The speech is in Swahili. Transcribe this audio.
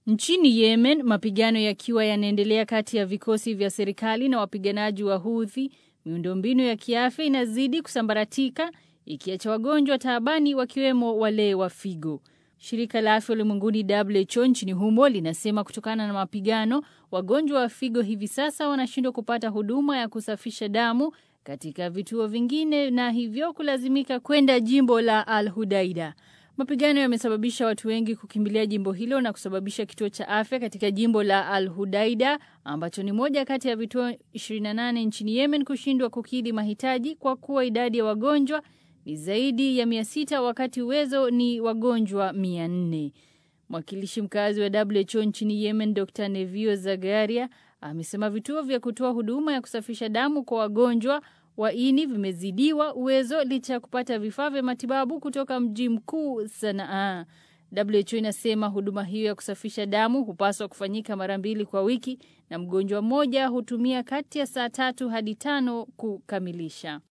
Nchini Yemen, mapigano yakiwa yanaendelea kati ya vikosi vya serikali na wapiganaji wa Houthi, miundombinu ya kiafya inazidi kusambaratika ikiacha wagonjwa taabani wakiwemo wale wa figo. Shirika la Afya Ulimwenguni WHO nchini humo linasema kutokana na mapigano, wagonjwa wa figo hivi sasa wanashindwa kupata huduma ya kusafisha damu katika vituo vingine na hivyo kulazimika kwenda jimbo la Al Hudaida. Mapigano yamesababisha watu wengi kukimbilia jimbo hilo na kusababisha kituo cha afya katika jimbo la Al Hudaida ambacho ni moja kati ya vituo 28 nchini Yemen kushindwa kukidhi mahitaji kwa kuwa idadi ya wagonjwa ni zaidi ya 600 wakati uwezo ni wagonjwa 400. Mwakilishi mkazi wa WHO nchini Yemen Dr. Nevio Zagaria amesema vituo vya kutoa huduma ya kusafisha damu kwa wagonjwa wa ini vimezidiwa uwezo licha ya kupata vifaa vya matibabu kutoka mji mkuu Sanaa. WHO inasema huduma hiyo ya kusafisha damu hupaswa kufanyika mara mbili kwa wiki na mgonjwa mmoja hutumia kati ya saa tatu hadi tano kukamilisha.